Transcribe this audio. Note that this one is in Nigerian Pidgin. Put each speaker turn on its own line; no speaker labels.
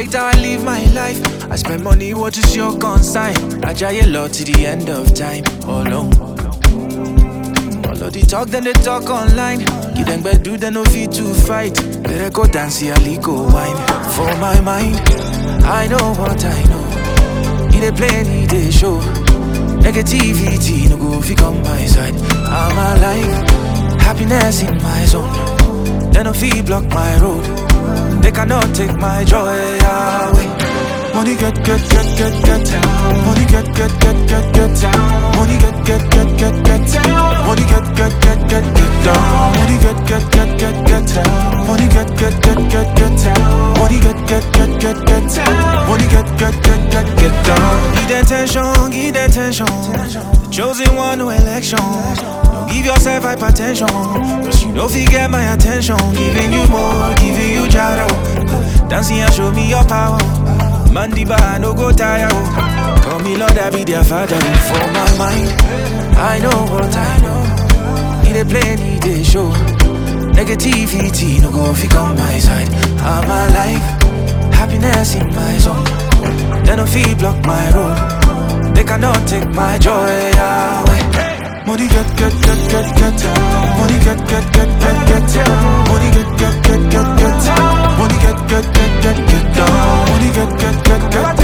respect how I live my life. I spend money, what is your consign? I try a lot to the end of time. Alone. All of the talk, then they talk online. Give them bad do they no fit to fight. Better go dance, yeah, go wine. For my mind, I know what I know. He dey play, he dey show. Negativity no go fi come my side. I'm alive, happiness in my zone. They no fi block my road. They cannot take my joy away. Money get get get get get Money get get get get get Money get get get get get Money get get get get get down Money get get get get get Money get get get get get Money get get get get get Money get get get get get down Give them attention, give them attention The chosen one, no election Don't give yourself hypertension Cause you don't forget my attention Giving you more, giving you jaro Dancing and show me your power Man the bar no go tire oh. Call me Lord I be their father oh. For my mind I know what I know He dey play he dey show Negativity no go fi on my side I'm alive Happiness in my zone They no fi block my road They cannot take my joy away Money get get get get get Money get get get get get Money get get get get get Money get get get get get Money get get get get